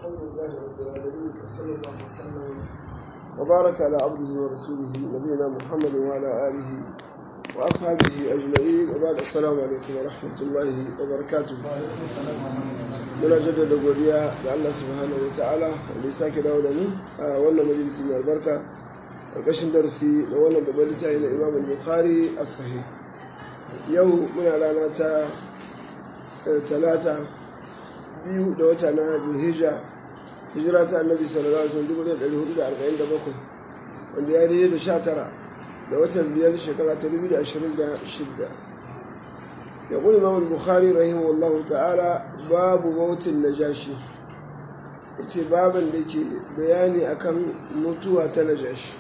الحمد لله رب العالمين وصلى الله وسلم وبارك على عبده ورسوله نبينا محمد وعلى اله واصحابه اجمعين وبعد السلام عليكم ورحمه الله وبركاته muna jaddada godiya ga Allah subhanahu wa ta'ala da ya sake dawo da mu a wannan majalisi mai albarka ƙarƙashin darasi na wannan babban littafi na Imam Bukhari as-Sahih yau muna rana ta talata biyu da wata na Zulhijja hijira ta Annabi sallallahu alaihi wasallam 1447 wanda ya daidai da 19 da watan biyar shekara ta 2026 يقول الإمام البخاري رحمه الله تعالى باب موت النجاشي yace baban da ke bayani akan mutuwa ta najashi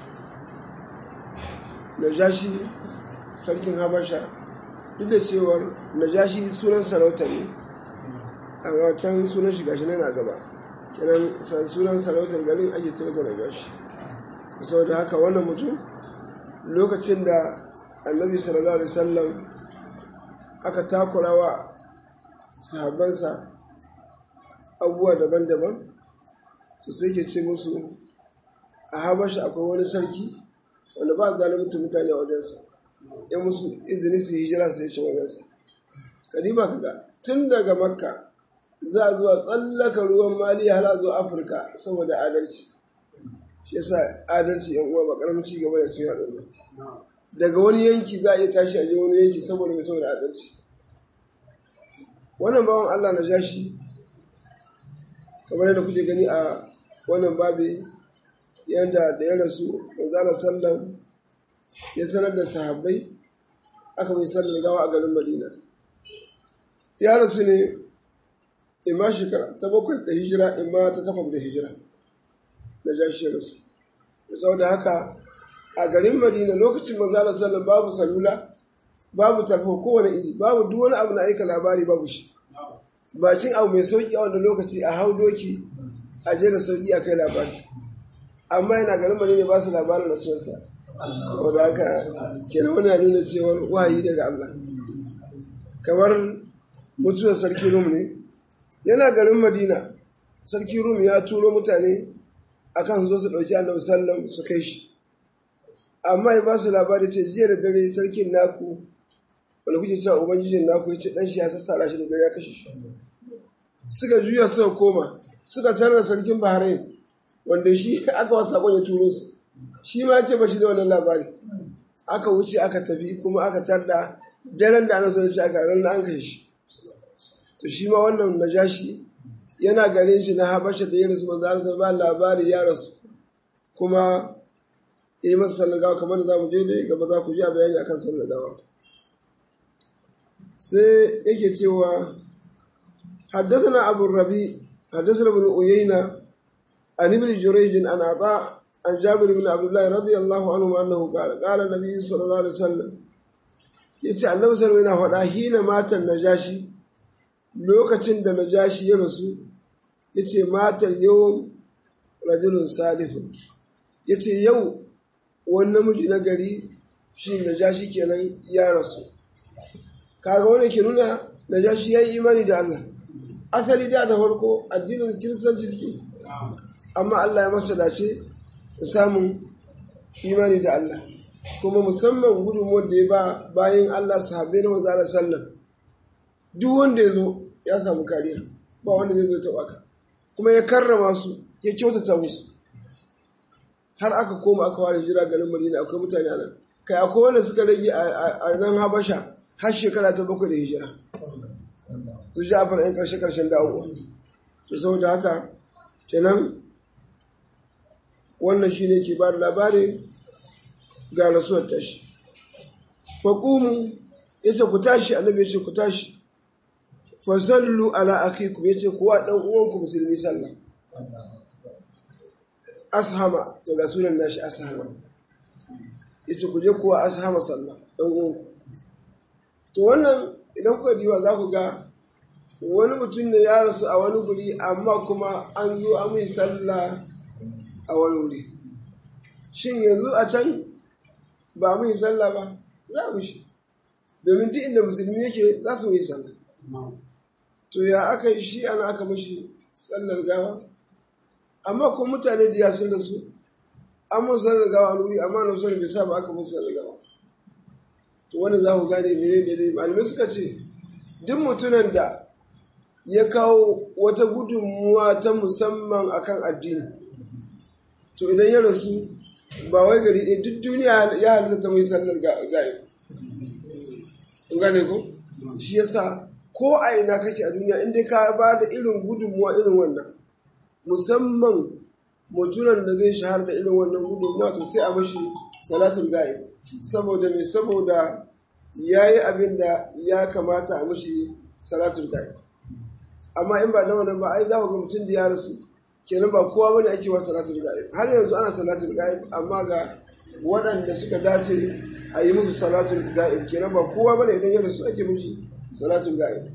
najashi sarkin habasha duk da cewar najashi sunan sarauta ne a wancan sunan shiga shi na gaba kenan sunan sarautar garin ake tirata najashi saboda haka wannan mutum lokacin da annabi sallallahu alaihi wasallam aka takura wa sahabbansa abubuwa daban-daban to sai ke ce musu a habasha akwai wani sarki wanda ba zalimin mutane a wajensa ya musu izini su hijira sai ce wajensa kadiba kaga tun daga makka za a zuwa tsallaka ruwan mali hala zuwa afirka saboda adalci shi yasa adalci yan uwa ba karamin ci gaba da cin al'umma daga wani yanki za a iya tashi a je wani yanki saboda mai saboda adalci wannan bawan Allah na jashi kamar yadda kuke gani a wannan babi yadda da ya rasu manzana sallam ya sanar da sahabbai aka mai sallar gawa a garin madina ya rasu ne imma shekara ta bakwai da hijira imma ta takwas da hijira na jashi ya rasu saboda haka a garin madina lokacin manzana sallam babu salula babu tafo kowane iri babu duk wani abu na aika labari babu shi bakin abu mai sauki a wanda lokaci a hau doki a je da sauki a kai labari amma yana garin bane ne ba su labarin rasuwarsa saboda haka kenan wani ya nuna cewar wahayi daga Allah kamar mutuwar sarki rum ne yana garin madina sarki rum ya turo mutane akan zo su ɗauki annabi sallam su kai shi amma ya ba su labari ce jiya da dare sarkin naku wanda kuke cewa ubangijin naku ya ce dan shi ya sassara shi da dare ya kashe shi suka juya suka koma suka tarar sarkin bahrain wanda shi aka wasa sakon ya turo su shi ma ce ba shi da wannan labari aka wuce aka tafi kuma aka tarda daren da ana so shi aka ran an kashe shi to shi ma wannan najashi yana garin shi na habasha da ya rasu manzo Allah ba labari ya rasu kuma yi masa sallagawa kamar da za mu je da gaba za ku ji a bayani akan sallagawa sai yake cewa حدثنا أبو الربيع حدثنا ابن أيينة عن ابن جريج عن عطاء عن جابر بن عبد الله رضي الله عنه أنه قال قال النبي صلى الله عليه وسلم yace annabi sallallahu alaihi wasallam hina matan najashi lokacin da najashi ya rasu yace matar yau rajulun salihun yace yau wani namiji na gari shi najashi kenan ya rasu kaga wani ke nuna najashi ya yi imani da Allah asali da da farko addinin kiristanci suke amma Allah ya masa dace da samun imani da Allah kuma musamman gudunmuwar da ya ba bayan Allah sahabbai na maza da sallam duk wanda ya zo ya samu kariya ba wanda zai zo taɓa ka kuma ya karrama su ya kyautata musu har aka koma aka ware jira garin Madina akwai mutane a nan kai akwai wanda suka rage a nan Habasha har shekara ta bakwai da hijira su ji a yan karshe karshen dawowa to saboda haka kenan wannan shi ne ke ba da labarin ga rasuwar tashi faƙumu ya ce ku tashi annabi ya ce ku tashi fasallu ala akikum ya ce kuwa ɗan uwanku musulmi sallah ashama to ga sunan nashi ashama ya ce ku je kuwa ashama sallah ɗan uwanku to wannan idan kuka diba za ku ga wani mutum ne ya rasu a wani guri amma kuma an zo an yi sallah a wani wuri shin yanzu a can ba mu yi sallah ba za mu shi domin duk inda musulmi yake za su yi sallah to ya aka yi shi ana aka mashi sallar gawa amma kuma mutane da ya sun da su an mun sanar da gawa a wuri amma na sanar bai sa ba aka mun sanar da gawa to wani za ku gane mene ne dai malamai suka ce duk mutumin da ya kawo wata gudunmuwa ta musamman akan addini to idan ya rasu ba wai gari ɗaya duk duniya ya halitta ta mai sallar ga'ib kun gane ko shi yasa ko a ina kake a duniya inda ka ba da irin gudunmuwa irin wannan musamman mutunan da zai shahar da irin wannan gudunmuwa to sai a mashi salatul ga'ib saboda mai saboda ya yi abin da ya kamata a mashi salatul ga'ib amma in ba na wannan ba ai za ku ga mutum da ya rasu kenan ba kowa bane ake wa salatul ga'ib har yanzu ana salatul ga'ib amma ga waɗanda suka dace a yi musu salatul ga'ib kenan ba kowa bane idan ya rasu ake mushi salatul ga'ib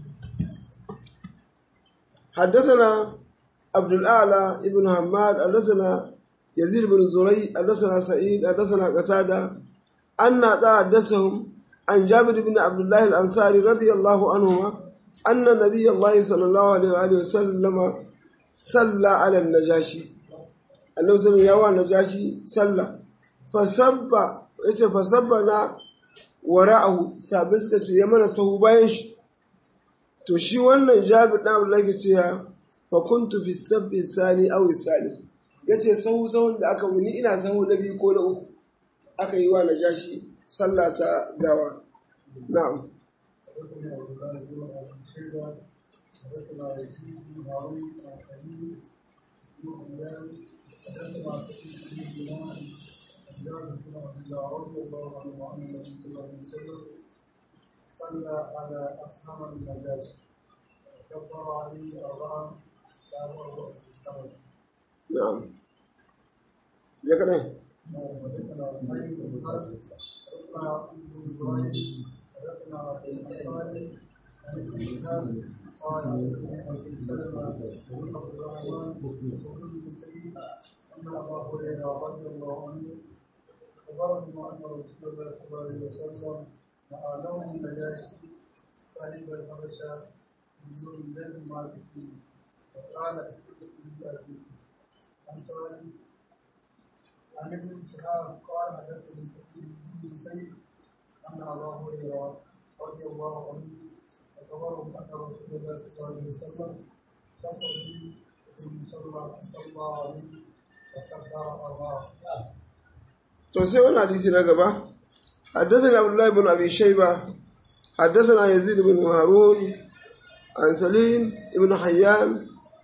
حدثنا عبد الأعلى ابن حماد حدثنا يزيد بن زري حدثنا سعيد حدثنا قتادة أن حدثهم عن جابر بن عبد الله الأنصاري رضي الله عنهما أن نبي الله صلى الله عليه وآله وسلم صلى على النجاشي النبي صلى الله عليه النجاشي صلى فسب yace fasabbana wara'ahu sabai suka ce ya mana sahu bayan shi to shi wannan jabi dan Abdullah ke cewa fa kuntu fi sabbi sani aw salis yace sahu sahun da aka wuni ina sahu na biyu ko na uku aka yi wa najashi sallah ta gawa na'am حدثنا عبد الله بن ابي شيبه حدثنا يزيد بن هارون عن سعيد بن هلال حدثنا سعيد بن دينار عن جابر بن عبد الله رضي الله عنه وعن النبي صلى الله عليه وسلم صلى على اصحاب النجاشي كبر عليه اربعا لا مرة في السنه na'am ya kadai حدثنا زهير بن حرب حدثنا ابن زهير حدثنا الانصاري عن ابن شهاب قال حدثني ابي سلمه بن عبد الرحمن بن المسيب ان ابا هريره رضي الله عنه اخبرهم ان رسول الله صلى الله عليه وسلم نهى لهم النجاشي صاحب الحبشه من ذو الذي مات فيه وقال استغفروا لابيكم انصاري عن ابن شهاب قال حدثني سعيد بن مسيب ان ابا هريره رضي الله عنه اخبرهم ان رسول الله صلى الله عليه وسلم صلى في المصلى صلى عليه وكبر اربعه to sai wani hadisi na gaba حدثنا عبد الله بن ابي شيبه حدثنا يزيد بن هارون عن سليم بن حيان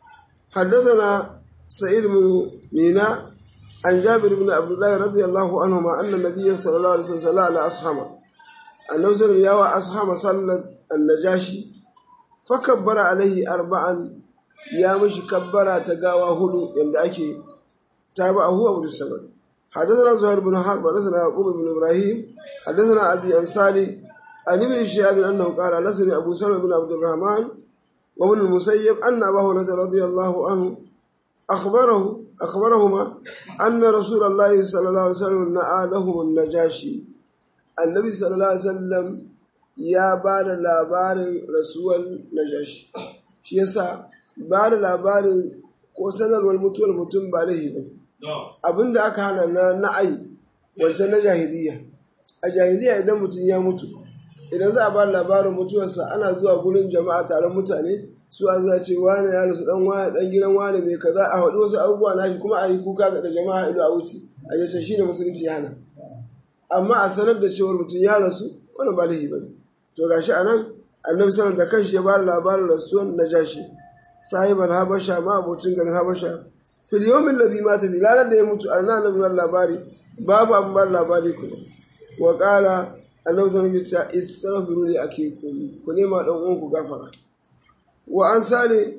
حدثنا سعيد بن ميناء عن جابر بن عبد الله رضي الله عنهما ان النبي صلى الله عليه وسلم صلى على اصحابه النبي صلى الله عليه وسلم اصحاب صلى النجاشي فكبر عليه اربعا يا مش كبر تقاوى هدو يند اكي تابعه ابو السمد حدثنا زهير بن حرب حدثنا يعقوب بن ابراهيم حدثنا ابي انصاري عن ابن شهاب انه قال حدثني ابو سلمة بن عبد الرحمن وابن المسيب ان ابا هريره رضي الله عنه اخبره اخبرهما ان رسول الله صلى الله عليه وسلم نعى لهم النجاشي النبي صلى الله عليه وسلم ya ba da labarin rasuwar najashi shi yasa ba da labarin ko sanarwar mutuwar mutum ba da hibin abin da aka hana na na'ai wancan na jahiliya a jahiliya idan mutum ya mutu idan za a ba labarin mutuwarsa ana zuwa gurin jama'a taron mutane su a za ce wane ya rasu dan wane dan gidan wane mai kaza a haɗu wasu abubuwa na shi kuma a yi kuka ga jama'a ido a wuce a yace shi ne musulunci ya hana amma a sanar da cewar mutum ya rasu wani ba laifi ba ne to gashi a nan annabi sanar da kanshi ya ba da labarin rasuwar najashi sahiban habasha ma abocin garin habasha fil yawmin ladhi mata bi ranar da ya mutu annabi annabi bar labari babu abin bar labari kuma wa qala annabi sallallahu alaihi wasallam istaghfiru li akikum ku nema dan uwan ku gafara wa an sale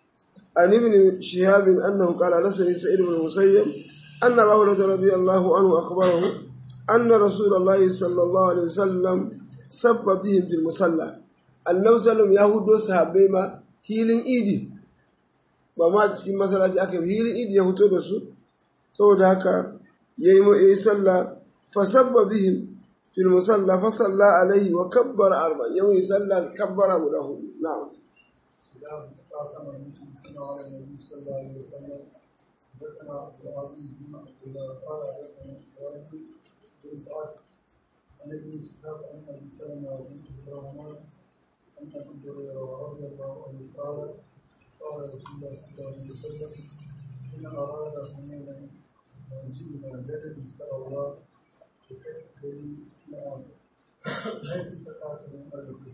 an ibn shihab annahu qala lasani sa'id ibn musayyib anna abu hurairah radiyallahu anhu akhbarahu anna rasulullahi sallallahu alaihi wasallam sabba bihim fil musalla annabi sallallahu ya hudo sahabbai ma hilin idi ba ma cikin masallaci aka yi hilin idi ya fito da su saboda haka yayi mu yayi sallah fa sabba bihim fil musalla fa salla alaihi wa kabbara arba yayi sallah kabbara guda hudu na'am إذا قاسم المشركين على النبي صلى الله عليه وسلم حدثنا عبد العزيز بن عبد الله قال حدثنا ابراهيم بن سعد عن ابن شهاب عن ابي سلمه بنت عبد الرحمن عن ابي هريره رضي الله عنه قال قال رسول الله صلى الله عليه وسلم ان اراد حنينا منزلنا غدا ان شاء الله بخير الذي نعم حيث تقاسم اجره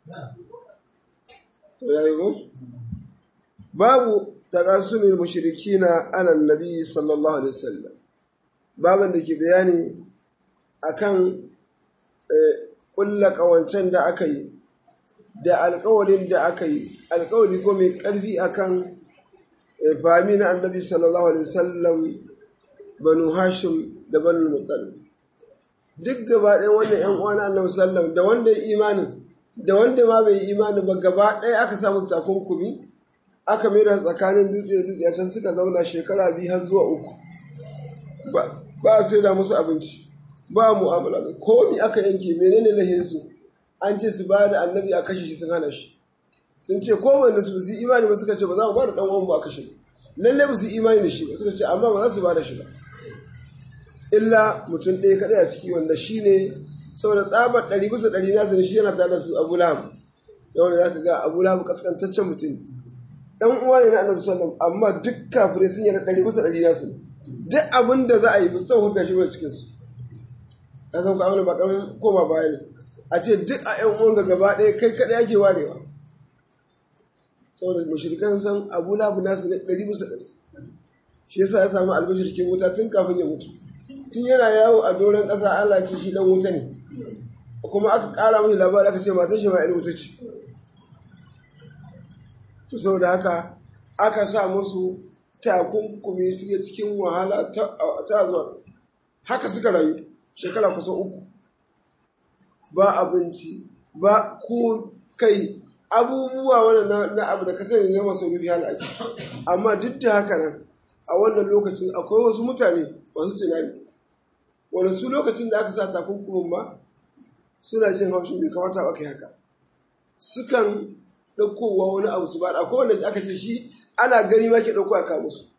to yayi go babu taqasumil mushrikina ala nabi sallallahu alaihi wasallam baban da ke bayani akan kulla kawancen da aka yi da alkawalin da aka yi alkawali ko mai karfi akan fami na annabi sallallahu alaihi wasallam banu hashim da banu muttalib duk gaba ɗaya wannan ‘yan uwa na annabi sallam da wanda ya imanin da wanda ma bai yi imanin ba gaba ɗaya aka samu takunkumi aka mai da tsakanin dutse da dutse a can suka zauna shekara biyu har zuwa uku ba a sai da musu abinci ba mu'amala da komi aka yanke menene lahin su an ce su ba da annabi a kashe shi sun hana shi sun ce ko wanda su yi imani ba suka ce ba za mu ba da ɗan uwan mu a kashe lalle ba su yi imani da shi ba suka ce amma ba za su ba da shi ba illa mutum ɗaya kaɗai a ciki wanda shi ne saboda tsabar ɗari bisa ɗari nasu ne shi yana tare da su abu lahab da wanda za ka ga abu lahab kaskantaccen mutum ɗan uwa ne na annabi sallam amma duk kafirai sun yana ɗari bisa ɗari nasu ne duk abin da za a yi musamman hukka shi wani cikinsu ka san kwamana ba ƙarfin koma baya ne a ce duk a ƴan uwan gaba ɗaya kai kaɗai ake warewa saboda mashirikan san abu lahab nasu ne ɗari bisa ɗari shi yasa ya samu albashirkin wuta tun kafin ya mutu tun yana yawo a doron ƙasa Allah ce shi dan wuta ne kuma aka ƙara mini labari aka ce matan shi ma irin wuta ce to saboda haka aka sa musu takunkumi suke cikin wahala ta zuwa haka suka rayu shekara kusan uku ba abinci ba ko kai abubuwa wanda na abu da kasar ne masu rufi hana ake amma duk da haka nan a wannan lokacin akwai wasu mutane masu tunani wani su lokacin da aka sa takunkumin ba suna jin haushin bai kamata ba kai haka sukan ɗaukowa wani abu su ba da kowane aka ce shi ana gani ma ke ɗauko a kawo musu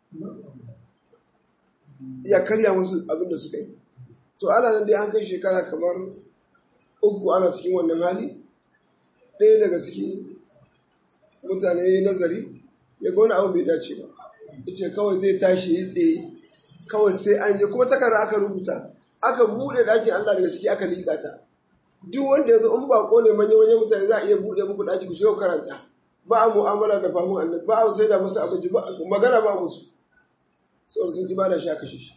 ya karya musu abin da suka yi to ana nan dai an kai shekara kamar uku ana cikin wannan hali ɗaya daga ciki mutane ya yi nazari ya ga wani abu bai dace ba ya ce kawai zai tashi ya tsaye kawai sai an je kuma takarda aka rubuta aka buɗe ɗakin Allah daga ciki aka liƙa ta duk wanda ya zo in bako ne manya manyan mutane za a iya buɗe muku ɗaki ku shiga karanta ba a mu'amala da famun annabi ba a sai da musu abinci ba magana ba musu saboda sun ji ba da sha kashe shi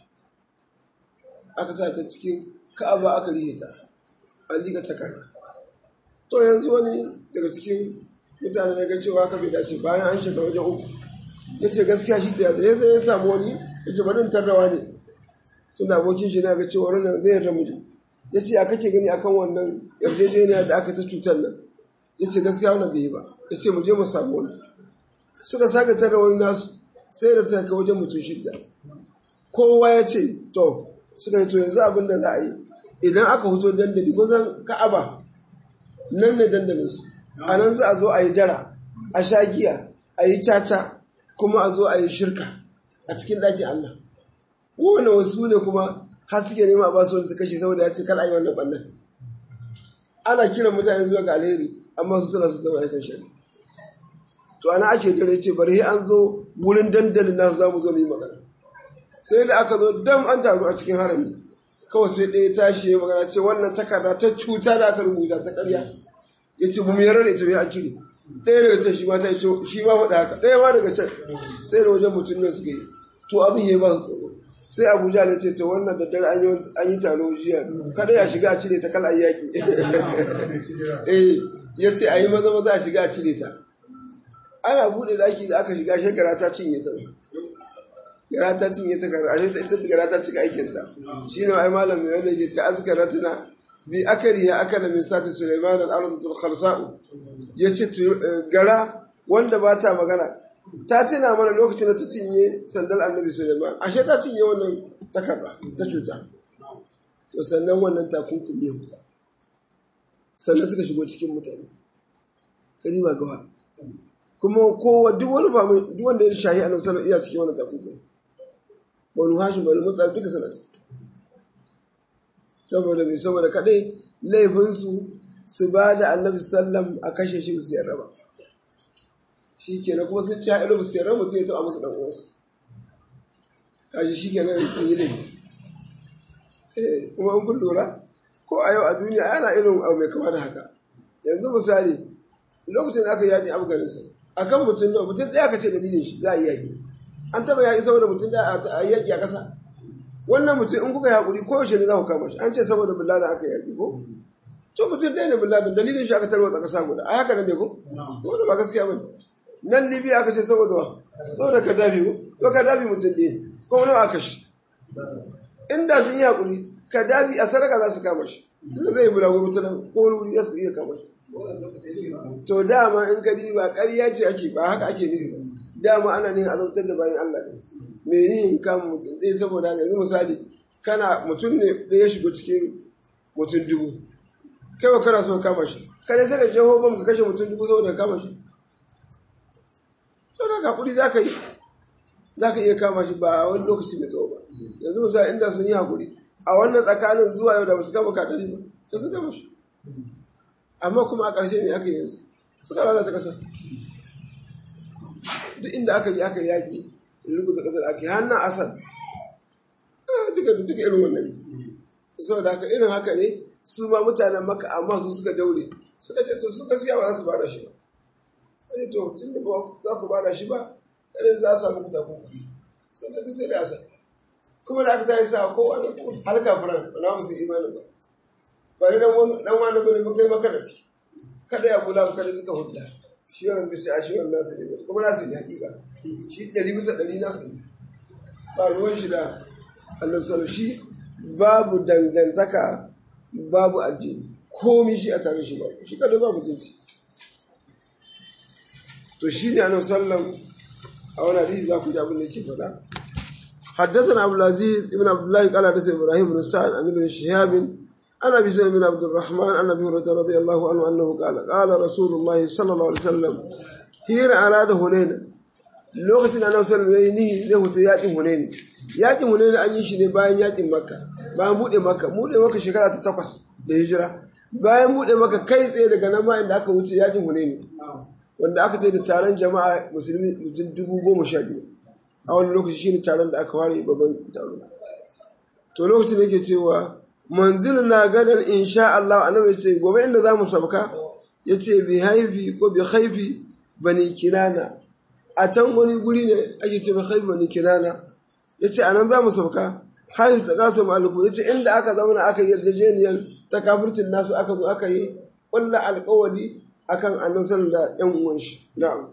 aka sa ta cikin ka'aba aka rihe ta an liƙa takarda to yanzu wani daga cikin mutane ya ga cewa aka bai dace bayan an shiga wajen uku ya ce gaskiya shi ta yadda ya sai ya samu wani ya ce bari in tarrawa ne tun da abokin shi na ga cewa wannan zai yarda mu ya ce a kake gani akan wannan yarjejeniya da aka ta cutar nan ya ce gaskiya wannan bai yi ba ya ce mu je mu samu wani suka saka tarra wani nasu sai da ta kai wajen mutum shidda kowa ya ce to suka yi to yanzu abin da za a yi idan aka fito dandali kusan ka'aba nan ne dandalinsu a nan za a zo a yi dara a sha giya a yi caca kuma a zo a yi shirka a cikin ɗakin Allah kowane wasu ne kuma har suke nema ba su wani su kashe saboda ya ce kala yi wannan ɓannan ana kiran mutane zuwa ga alheri amma su suna su zama aikin shari to ana ake dare ce bari an zo wurin dandalin nasu za mu zo mu yi magana sai da aka zo dam an taru a cikin harami kawai sai ɗaya tashi ya magana ce wannan takarda ta cuta da aka rubuta ta ƙarya ya ce mu yarda da ita bai an cire ɗaya daga can shi ma ta ce shi ma faɗa haka ɗaya ma daga can sai da wajen mutum nan suka yi to abin ya ba su tsoro sai abuja ne ce to wannan da dare an yi taro jiya kada ya shiga a cire ta kala yaƙi eh ya ce a yi maza maza a shiga a cire ta ana buɗe daki da aka shiga shekara ta cinye ta gara ta cinye ta gara ashe ita gara ta cika aikin ta shine ai malam mai wanda yake ce azkaratuna bi akari ya akala min sati sulaiman al-ardu khalsa'u yace gara wanda ba ta magana ta tuna mana lokacin da ta cinye sandal annabi sulaiman ashe ta cinye wannan takarda ta cuta to sannan wannan takunkumi ya huta sannan suka shigo cikin mutane kalima gawa kuma kowa duk wani famu duk wanda ya shahi annabi sallallahu iya cikin wannan takunkumi banu hashim banu mutsar duka suna ciki saboda mai saboda kaɗai laifinsu su ba da annabi sallam a kashe shi su yarda ba shi kenan kuma sun ci haɗu su yarda mutum ya taɓa musu ɗan uwansu kaji shi kenan sun yi laifi kuma in kun lura ko a yau a duniya ana irin abu mai kama da haka yanzu misali lokacin da aka yaƙi afghanistan akan mutum da mutum ɗaya ka ce dalilin shi za a yi yaƙi an taɓa yaƙi saboda mutum ɗaya a yaƙi a ƙasa wannan mutum in kuka yi haƙuri ko yaushe ne za ku kama shi an ce saboda billahi aka yaƙi ko to mutum ɗaya ne billahi dalilin shi aka tarwatsa ƙasa guda ai haka nan ne ko wanda ba gaskiya ba nan libya aka ce saboda wa saboda kadafi ko to kadafi mutum ɗaya ko nawa aka shi inda sun yi haƙuri kadafi a sadaka za su kama shi tunda zai yi bulago mutum ko wani wuri za su iya kama shi to dama in ka ba ƙarya ce ake ba haka ake nufi dama ana ne azabtar da bayan Allah ne me ni in kama mutum ɗaya saboda haka yanzu misali kana mutum ne da ya shigo cikin mutum dubu kai ba kana so kama shi kada sai ka jeho bam ka kashe mutum dubu saboda kama shi saboda haka hakuri za ka yi za ka iya kama shi ba wani lokaci mai tsawo ba yanzu misali inda sun yi hakuri a wannan tsakanin zuwa yau da ba su kama katari ba sai su kama shi amma kuma a ƙarshe ne aka yi yanzu suka lalata ƙasar duk inda aka yi aka yaƙi rubuta ƙasar ake hannun asad duka duka irin wannan saboda haka irin haka ne su ma mutanen maka amma su suka daure suka ce to su gaskiya ba za su bada shi ba wani to tun da ba za ku bada shi ba kare za a samu kutakun kuɗi sai da sai da asad kuma da aka tayi sa kowa da halka furan na musu imanin ba ba ni dan wani bane ba kai maka da ci kada ya kula kada suka hudda shi yana suka ce a shi wannan nasu ne kuma nasu ne hakika shi ɗari bisa ɗari nasu ne ba ruwan shi da Allah salo shi babu dangantaka babu addini komi shi a tare shi ba shi kada babu jinci to shi ne annabi sallam a wani hadisi za ku ji abin da yake faɗa حدثنا أبو العزيز ابن عبد الله قال حدثنا إبراهيم بن سعد عن ابن شهاب عن ابي سلمة بن عبد الرحمن عن ابي هريره رضي الله عنه انه قال قال رسول الله صلى الله عليه وسلم حين اراد هنين lokacin da annabi sallallahu alaihi wasallam zai huta yakin hunaini yakin hunaini an yi shi ne bayan yakin makka bayan bude makka bude makka shekara ta takwas da hijira bayan bude makka kai tsaye daga nan ma inda aka wuce yakin hunaini wanda aka ce da taron jama'a musulmi mutum dubu goma sha biyu a wani lokaci shine taron da aka ware babban taro to lokacin da yake cewa manzil na gadar insha Allah annabi ya ce gobe inda za mu sabka ya ce bi haifi ko bi haifi bani kinana a can wani guri ne ake ce bi haifi bani kinana ya ce anan za mu sabka haifi ta kasa maliku ya ce inda aka zauna aka yi yarjejeniyar ta kafirtin nasu aka zo aka yi ƙwalla alƙawari akan annan sanar da yan uwan shi na'am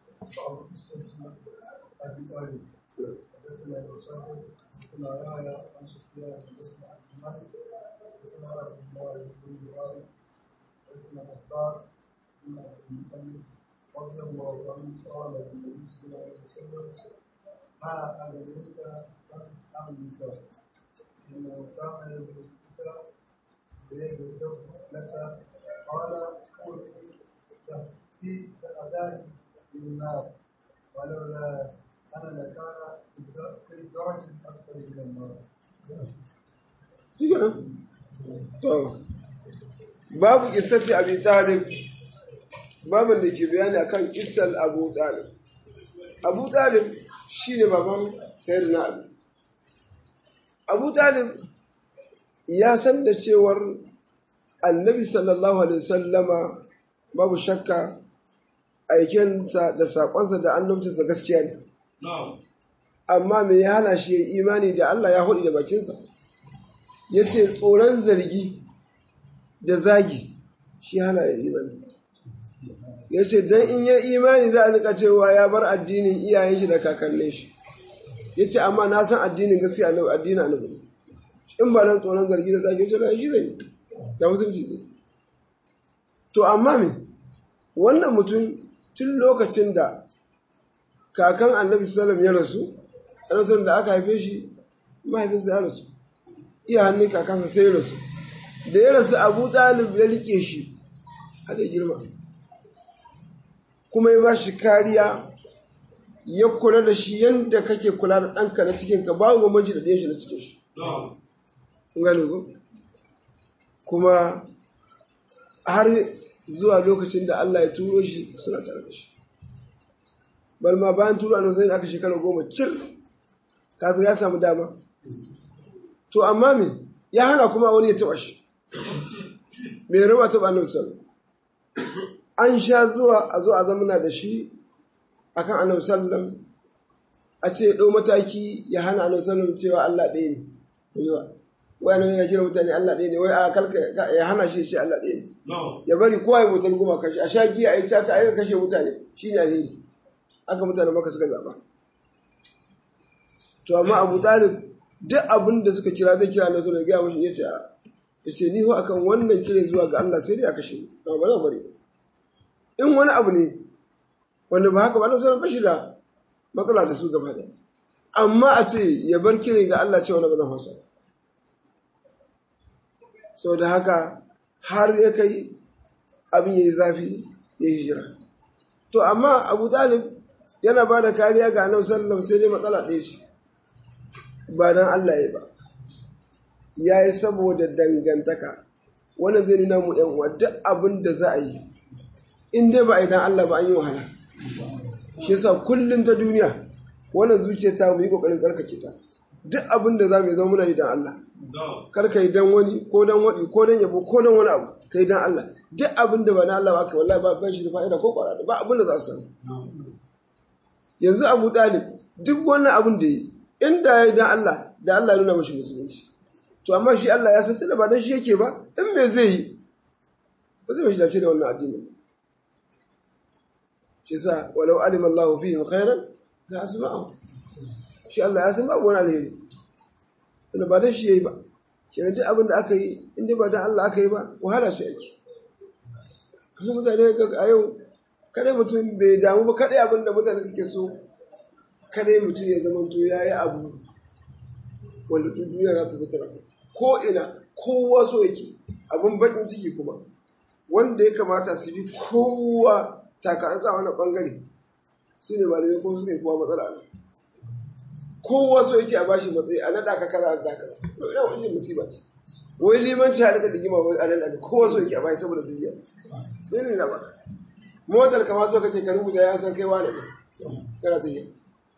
حدثنا يحيى عن سفيان حدثنا عبد الملك حدثنا عبد الله بن بخاري حدثنا عباس بن عبد المطلب رضي الله عنه قال للنبي صلى الله عليه وسلم ما أدريك عن أمرك إنه كان يدركك ليغفر لك قال قل في أداء للنار ولولا أنا لكان في الدرج الأسفل من النار. shi kenan to babu kissati abi talib babin da ke bayani akan kissar abu talib abu talib shine baban sayyidina ali abu talib ya san da cewar annabi sallallahu alaihi wasallama babu shakka aikensa da saƙonsa da annabcinsa gaskiya ne amma me ya hana shi ya imani da Allah ya hudu da bakinsa ya ce tsoron zargi da zagi shi hana ya imani ya ce don in ya imani za a nika cewa ya bar addinin iyayen shi da kakannin shi ya ce amma na san addinin gaskiya na addinin annabi in ba nan tsoron zargi da zagi ya ce shi zai da musulunci zai to amma me wannan mutum tun lokacin da kakan annabi sallam ya rasu annabi da aka haife shi mahaifinsa ya rasu iya hannun kakansa sai ya rasu da ya rasu abu talib ya rike shi a da girma kuma ya ba shi kariya ya kula da shi yadda kake kula da ɗanka na cikinka babu bambanci da ɗayan shi na cikin shi kun gane ko kuma har zuwa lokacin da Allah ya turo shi suna tare da shi balma bayan turo annabi sai aka shekara goma cir kasu ya samu dama to amma me ya hana kuma wani ya taba shi me raba taba annabi sallallahu an sha zuwa a zo a zamana da shi akan annabi sallallahu a ce ɗau mataki ya hana annabi sallallahu cewa Allah ɗaya ne yawa wai annabi ya kira mutane Allah ɗaya ne wai a kalka ya hana shi shi Allah ɗaya ne ya bari kowa ya mutan goma kashi a sha giya a yi caca a yi kashe mutane shine alheri aka mutane maka suka zaba to amma Abu Talib duk abin da suka kira zai kira na zo da gaya mashi ya ce ya ce ni ho akan wannan kire zuwa ga Allah sai dai a kashe ni ba ba bari in wani abu ne wanda ba haka ba na sanar bashi da matsala da su gaba ɗaya amma a ce ya bar kire ga Allah cewa na ba zan hausa sau da haka har ya kai abin ya yi zafi ya yi hijira to amma abu talib yana ba da kariya ga annabi sallam sai dai matsala ɗaya ce ba don Allah ya ba ya yi saboda dangantaka wannan zai nuna mu yan uwa duk abin da za a yi in dai ba a yi don Allah ba an yi wahala shi yasa kullum ta duniya wannan zuciya ta mu yi kokarin tsarkake ta duk abin da za mu zama muna yi don Allah kar ka yi don wani ko don waɗi ko don yabo ko don wani abu ka yi don Allah duk abin da ba na Allah ba ka wallahi ba ba shi da fa'ida ko kwara ba abin da za su samu yanzu Abu Talib duk wannan abin da yi inda ya yi don Allah da Allah nuna mashi musulunci to amma shi Allah ya san tunda ba don shi yake ba in me zai yi ba zai mashi dace da wannan addinin shi sa walau alima Allah fihim khairan la asma'u shi Allah ya san babu wani alheri tunda ba don shi yayi ba kenan duk abin da aka yi in dai ba don Allah aka yi ba wahala ce ake amma mutane ga a yau kadai mutum bai damu ba kadai abin da mutane suke so kadai mutum ya zama to ya yi abu wanda duk duniya za ta fitar ko ina kowa so yake abin bakin ciki kuma wanda ya kamata su bi kowa taka an sa wani bangare su ne malamai kuma suka yi kowa matsala ne kowa so yake a bashi matsayi a naɗa ka kaza da kaza to ina wani musiba ce wai limanci a daga digima wani a naɗa kowa so yake a bashi saboda duniya bai ne na baka motar kama so kake ka rubuta ya san kai wane ne kana ta yi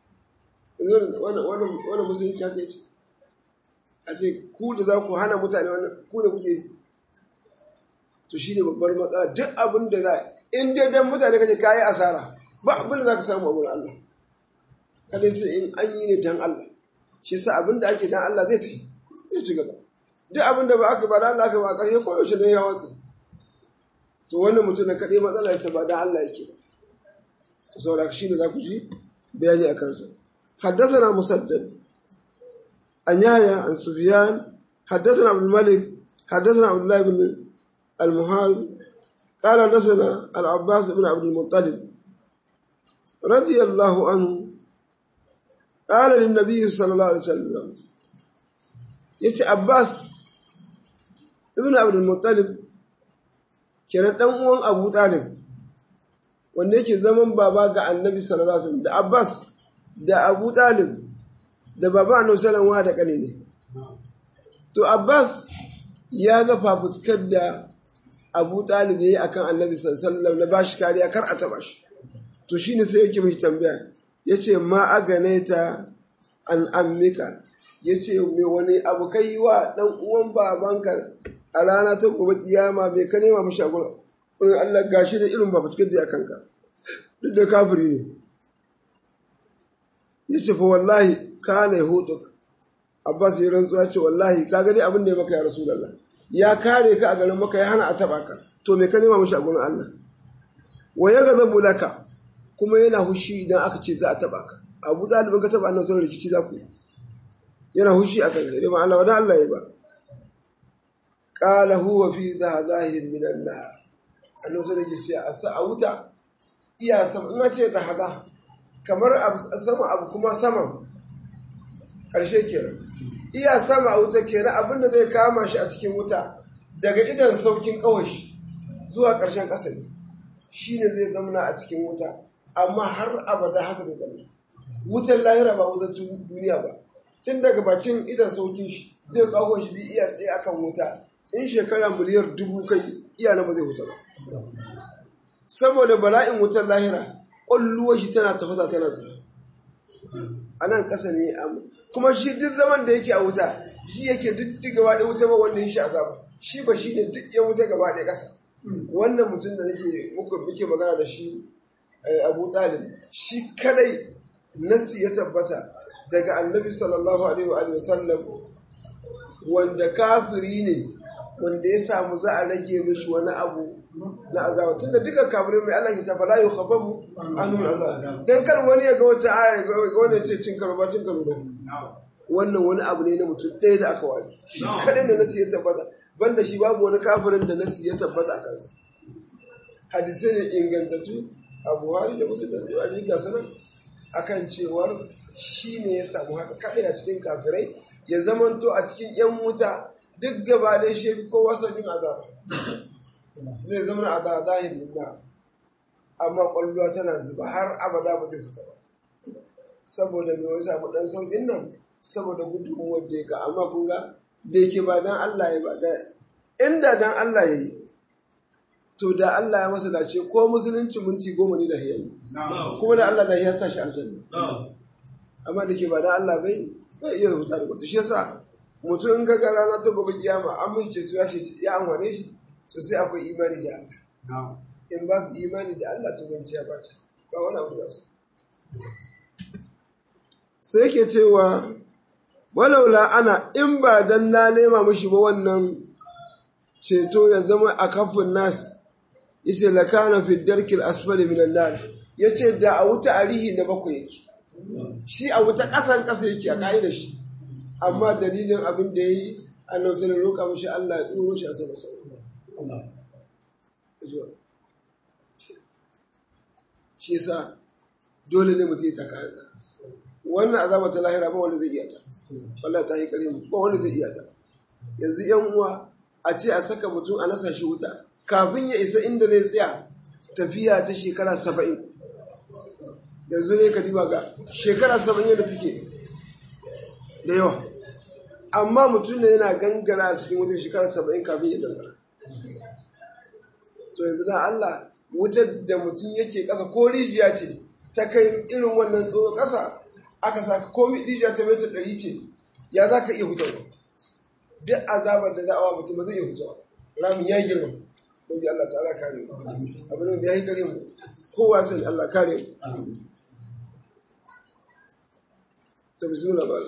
wannan musulunci haka yake a ce ku da za ku hana mutane wannan ku da kuke to shi ne babbar matsala duk abin da za in dai dan mutane kake kayi asara ba abin da za ka samu a wurin Allah kada sai in an yi ne dan Allah shi sa abin da ake dan Allah zai tafi zai ci gaba duk abin da ba aka ba dan Allah aka ba ƙarshe ko yaushe ne ya watsa to wannan mutum na kaɗai matsala ya ba dan Allah yake ba saboda shi ne za ku ji bayani a kansa حدثنا مسدد عن يحيى عن سفيان حدثنا عبد الملك حدثنا عبد الله بن المهال قال حدثنا العباس بن عبد المطلب رضي الله عنه قال للنبي صلى الله عليه وسلم يتي عباس ابن عبد المطلب kenan dan uwan Abu Talib wanda yake zaman baba ga Annabi sallallahu alaihi wasallam da Abbas da Abu Talib da baba Annabi sallallahu alaihi da kane ne to Abbas ya ga fafutukar da Abu Talib yayi akan Annabi sallallahu alaihi wasallam na bashi kariya kar a taba shi to shine sai yake mishi tambaya yace ma aganaita an ammika yace me wani abu kai wa dan uwan babanka a rana ta gobe kiyama me ka nema mishi a gurin Allah gashi da irin fafutukar da ya kanka duk da kafiri ne ya ce fa wallahi ka na hudu abbas ya rantsuwa ce wallahi ka gani abin da ya maka ya rasulallah ya kare ka a garin maka ya hana a taba ka to me ka nema mashi a gurin Allah wa ya gazabu laka kuma yana hushi idan aka ce za a taba ka abu dalibin ka taba annabi sallallahu rikici za ku yi yana hushi akan ka dai ma Allah wada Allah ya ba qala huwa fi dhahahin min an-nar annabi sallallahu alaihi wasallam ya ce a wuta iya sama in ce da hada kamar sama abu kuma saman ƙarshe kenan iya sama a wuta kenan abinda zai kama shi a cikin wuta daga idan saukin kawashi zuwa ƙarshen ƙasa ne shi ne zai zamana a cikin wuta amma har abada haka zai zama wutar lahira ba wutar duniya ba tun daga bakin idan saukin shi zai kawo shi bi iya tsaye akan wuta in shekara miliyar dubu kai iya na ba zai wuta ba saboda bala'in wutar lahira ƙwalluwar shi tana tafasa tana zuba a nan ƙasa ne amma kuma shi duk zaman da yake a wuta shi yake duk duk gaba ɗaya wuta ba wanda ya shi azaba shi ba shi ne duk yan wuta gaba ɗaya ƙasa wannan mutum da nake muku muke magana da shi abu talib shi kadai nasi ya tabbata daga annabi sallallahu alaihi wa sallam wanda kafiri ne wanda ya samu za a rage mishi wani abu na azaba tunda duka kafirai mai Allah ya ta fala yu khafafu anul azab dan kar wani ya ga wata aya ga wani ya ce cin karo ba cin karo ba wannan wani abu ne na mutum ɗaya da aka wani shi kadai da nasi ya tabbata banda shi babu wani kafirin da nasi ya tabbata a kansa hadisai ne ingantattu a buhari da musu da zuwa ga sanan akan cewar shi ne ya samu haka kadai a cikin kafirai ya zamanto a cikin yan wuta duk gaba da shi fi kowa saukin azaba zai zama a zahirin na amma kwallowa tana zuba har abada ba zai fita ba saboda mai wani samu dan saukin nan saboda gudun wanda ya ka amma kun ga da yake ba dan Allah ya ba da inda dan Allah ya yi to da Allah ya masa dace ko musulunci minti goma ne da hiyayi kuma da Allah da ya sa shi aljanna amma da ke ba dan Allah bai bai iya huta da kwata shi yasa mutum in ga rana ta gobe kiyama an mun ceto ya ce ya amfane shi to sai akwai imani da Allah in babu imani da Allah to zan ciya ba ce ba wani abu da su sai yake cewa walaula ana in ba dan na nema mishi ba wannan ceto ya zama a kafin nas yace lakana fi darkil asfali minan nar yace da a wuta arihi na bakwai yake shi a wuta kasan kasa yake a ka'idar shi amma dalilin abin da yayi annabi sai roƙa mishi Allah ya duro shi a sama sama shi yasa dole ne mutum ya taka wannan azaba ta lahira ba wanda zai iya ta wallahi ta yi kare mu ba wanda zai iya ta yanzu yan uwa a ce a saka mutum a nasa shi wuta kafin ya isa inda zai tsaya tafiya ta shekara saba'in yanzu ne ka diba ga shekara saba'in yadda take da yawa amma mutum ne yana gangara a cikin wutar shekara saba'in kafin ya gangara to yanzu na Allah wutar da mutum yake ƙasa ko rijiya ce ta kai irin wannan tsohon ƙasa aka saka komi rijiya ta metar ɗari ce ya za ka iya hutarwa duk azabar da za a wa mutum ba zai iya hutarwa ramin ya girma mun ji Allah ta'ala kare mu abin da ya yi kare mu kowa sani Allah kare mu ta bismillah ba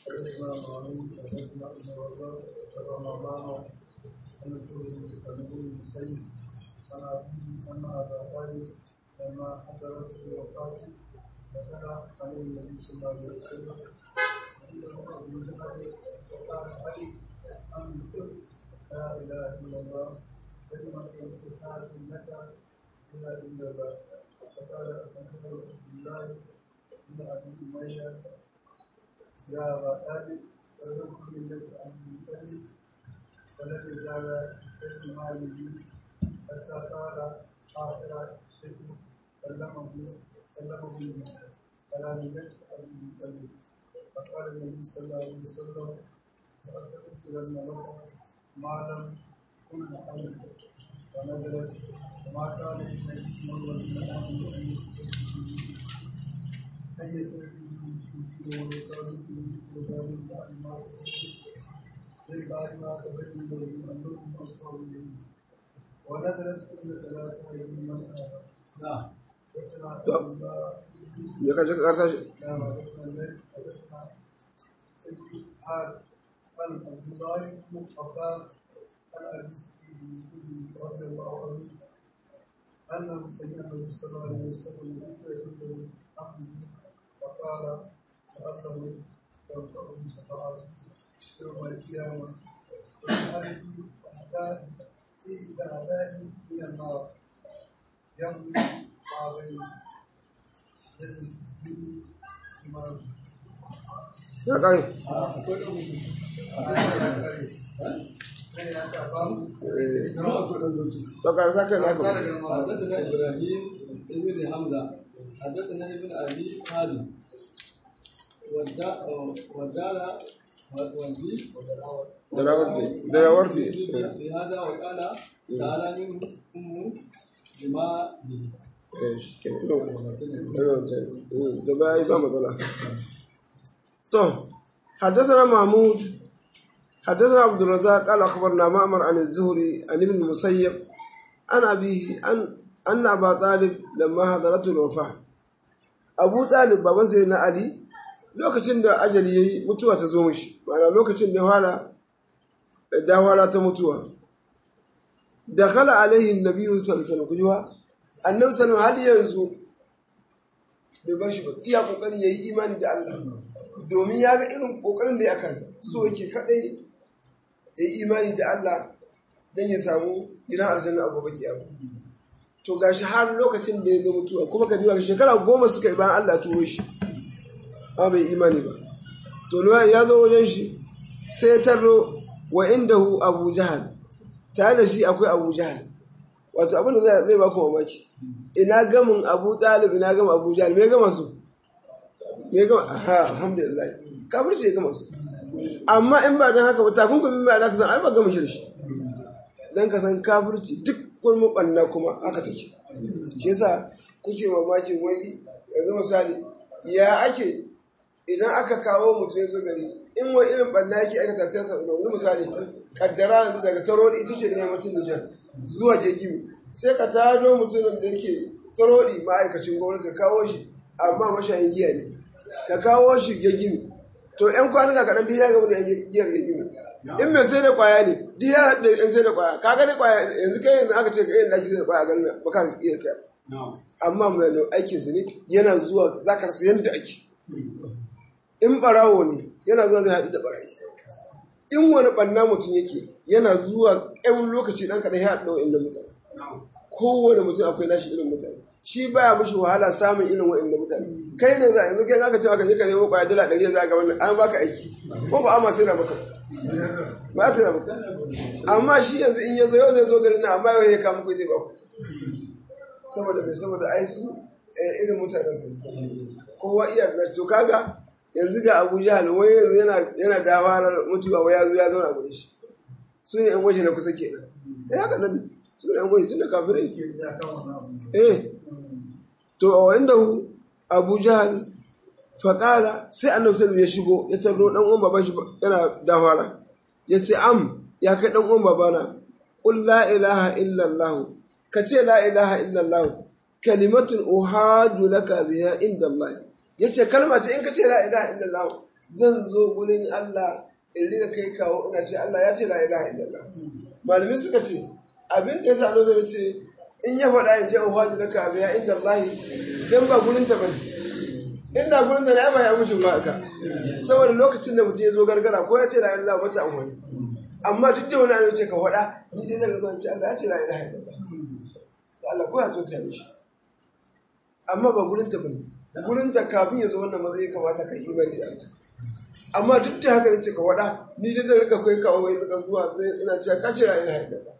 لما حضرت الوفاة دخل عليه النبي صلى الله عليه وسلم عنده أبو جهل وقال علي أن قل لا إله إلا الله كلمة تحاج لك بها عند الله فقال أبو عبد الله بن أبي أمية يا أبا طالب فلنكن ملة عبد المطلب فلم يزال في ماله حتى قال آخر شيء كلمه كلمه على ملة عبد المطلب فقال النبي صلى الله عليه وسلم لأستغفرن لكم ما لم كن أعلم ونزلت وما كان للنبي والذين آمنوا أن يستغفروا أن يستغفروا للمشركين والكافرين وذلك بعد ما من بعد ما تبين لهم أنهم أصحاب اليمين ونزلت كل ثلاثة أيدي من آمن نعم وكما الله ya kaje ka kasa shi كما حدثنا الليل حدثنا حال عن عبد الله بن عباس عن ابي سعيد رضي الله عنه انه سمع النبي صلى الله عليه وسلم يذكر عنده عبده فقال لعله تنفعه شفاعته يوم القيامه وهذه احداث في اعداء من النار يمضي ما بين يده إمامه ya kare to ka sa kai naka حدثنا ابراهيم ابن حمزه حدثنا ابن ابي خالد وزال والدي darawar da بهذا وقال تعالى منه أم بما da baya ba matsala to حدثنا محمود حدثنا عبد الرزاق قال اخبرنا معمر عن الزهري عن ابن المسيب عن ابيه ان ان ابا طالب لما حضرته الوفاه ابو طالب baban sai na ali lokacin da ajali yayi mutuwa ta zo mishi ma'ana lokacin da fara da fara ta mutuwa dakhala alaihi annabi sallallahu alaihi wasallam kujiwa annabi sallallahu alaihi yanzu bai bar shi ba iya kokarin yayi imani da Allah domin ya ga irin kokarin da ya kansa so yake kadai yayi imani da Allah dan ya samu gidan aljanna a gobe kiyama to gashi har lokacin da ya zo mutuwa kuma ka duba shekara goma suka yi bayan Allah turo shi amma bai imani ba to luwan ya zo wajen shi sai ya tarro wa indahu abu jahal tare da shi akwai abu jahal wato abin da zai ba ku mamaki ina gamin abu talib ina gama abu jahal me gama su me gama aha alhamdulillah kafirci ya gama su amma in ba don haka ba takunkumin ba da ka san ai ba gama shi da shi dan ka san kafirci duk wani mabanna kuma haka take shi yasa kuke mamakin wai yanzu misali ya ake idan aka kawo mutum ya zo gari in wani irin banna yake aikata sai sa yanzu misali kaddara yanzu daga tarodi ita ce da yammacin Nijar zuwa Gegimi sai ka tado mutumin da yake tarodi ma'aikacin gwamnati ka kawo shi amma mashayin giya ne ka kawo shi Gegimi to yan kwanuka kaɗan duk ya gaba da giyar Gegimi in mai sai da kwaya ne duk ya haɗu da yan sai da kwaya ka gani kwaya yanzu kai yanzu aka ce ka yin daki sai da kwaya ganin ba ka iya kai amma mai aikin su ne yana zuwa zakar su yadda ake in barawo ne yana zuwa zai haɗu da barayi in wani ɓanna mutum yake yana zuwa ɗan lokaci ɗan kaɗan ya haɗu da wa'in mutane kowane mutum akwai nashi irin mutane shi baya mishi wahala samun irin wa'in mutane kai ne za a yanzu kai aka ce aka je ka nemo kwaya dala ɗari yanzu aka wannan an baka aiki ko ba ama sai na maka ba a sai na maka amma shi yanzu in ya zo yau zai zo garin na amma yau ya kama kai zai ba ku saboda mai saboda ai su irin mutanen su kowa iya da to kaga yanzu ga Abu Jahal wai yanzu yana yana dawarar mutuwa wai ya zo ya zauna gurin shi su ne yan waje na kusa kenan eh haka nan su ne yan waje tunda kafirai eh to a inda Abu Jahal faƙala sai annabi sallallahu ya shigo ya tarro dan uwan baban shi yana dawara ya ce am ya kai dan uwan babana qul la ilaha illa allah ka ce la ilaha illa allah kalimatun uhadu laka biha inda allah yace kalma ce in ka ce la ilaha illa allah zan zo gurin Allah in riga kai kawo ina ce Allah ya ce la ilaha illa allah malami suka ce abin da yasa annabi ce in ya faɗa in je uhadu laka biha inda allah dan ba gurin ta bane inda gurin da na ba ya mushi ba aka saboda lokacin da mutum ya zo gargara ko ya ce la ilaha wata amfani amma duk da wani an ce ka faɗa ni dai daga zuwa ce Allah ya ce la ilaha illallah to Allah ko ya to sai mishi amma ba gurin ta bane gurin ta kafin ya zo wannan matsayi kamata ka yi imani da Allah amma duk da haka ce ka faɗa ni dai zan rika kai kawo wai rika zuwa sai ina cewa ka ce la ilaha illallah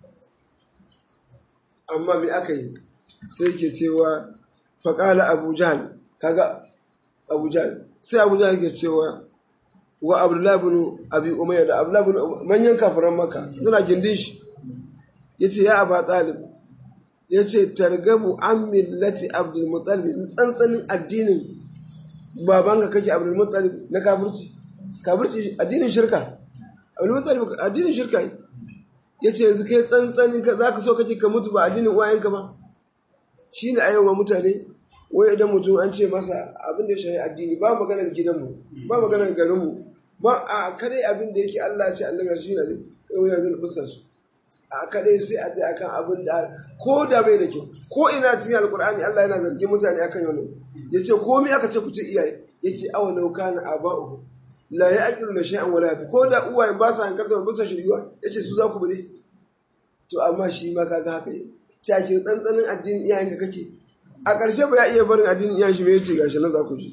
amma me aka yi sai ke cewa faƙala abu jahal kaga Abu Jahl sai Abu Jahl ke cewa wa Abdullah ibn Abi Umayya da Abdullah ibn manyan kafiran Makka suna gindin shi yace ya Aba Talib yace targabu an millati Abdul Muttalib tsantsanin addinin babanka kake Abdul Muttalib na kafirci kafirci addinin shirka Abdul Muttalib addinin shirka yace yanzu kai tsantsanin ka zaka so kace ka mutu ba addinin uwayenka ba shine ayyuka mutane wai idan mutum an ce masa abin da ya shahi addini ba maganar gidanmu ba maganar garinmu ba a kadai abin da yake Allah ce annabi shi ne yau yanzu da fuskar su a kadai sai a ce akan abin da ko da bai da kyau ko ina cikin alkur'ani Allah yana zargin mutane akan yau yace komai aka ce ku ce iyaye yace awa law kana aba'u la ya'qilu la shay'an wala yatu ko da uwaye ba sa hankarta ba sa shiryuwa yace su za ku bude to amma shi ma kaga haka yi cake tsantsanin addinin iyayenka kake a ƙarshe ba ya iya barin addinin iyayen shi mai ce gashi na za ku ji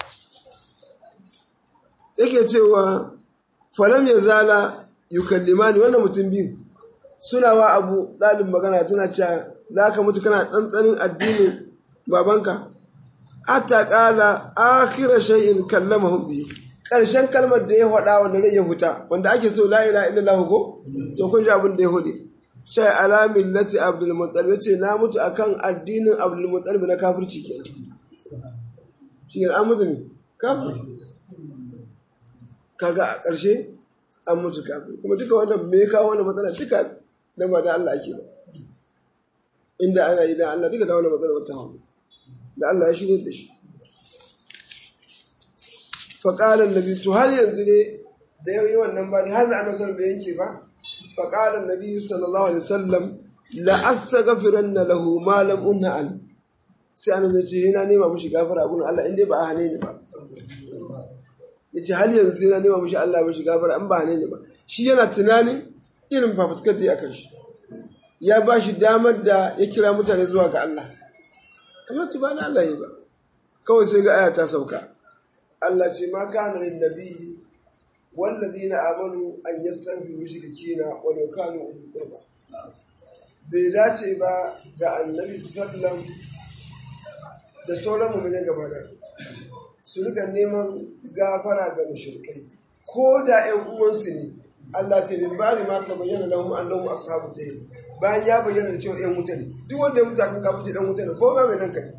yake cewa falam ya zala yukallimani wannan mutum biyu suna wa abu ɗalin magana suna cewa za ka mutu kana tsantsanin addinin babanka ata qala akhir shay'in kallamahu bi karshen kalmar da ya faɗa wanda rai ya huta wanda ake so la ilaha illallah ko to kun ji abin da ya hude shay ala millati abdul muttalib yace na mutu akan addinin abdul muttalib na kafirci kenan shi an mutu ne kafirci kaga a ƙarshe an mutu kafin kuma duka wannan me kawo wannan matsala duka da ba da Allah ake ba inda ana yi da Allah duka da wannan matsala wata hawa da Allah ya shirye da shi faƙalar nabi to har yanzu ne da yau yi wannan ba ne har da ana son bai yanke ba faƙalar nabi sallallahu alaihi wasallam la astaghfiranna lahu ma lam unha an sai ana zai ce yana nema mishi gafara abun Allah inda ba a hane ni ba ya ce hali yanzu sai na nema mashi Allah mashi gafara an ba ne ba shi yana tunanin irin fafuskar da ya kan shi ya ba shi damar da ya kira mutane zuwa ga Allah amma tu ba na Allah yi ba kawai sai ga aya ta sauka Allah ce ma kana lin nabi والذين آمنوا أن يستغفروا مشركين ولو كانوا أولي قربى bai dace ba ga annabi sallam da sauran mummune gaba da su rika neman gafara ga mushrikai ko da ƴan uwansu ne Allah ce min bari ma ta bayyana lahum annahum ashabu jahil bayan ya bayyana da cewa ƴan wuta ne duk wanda ya mutu akan kafirci dan wuta ne ko ba mai nan ka ne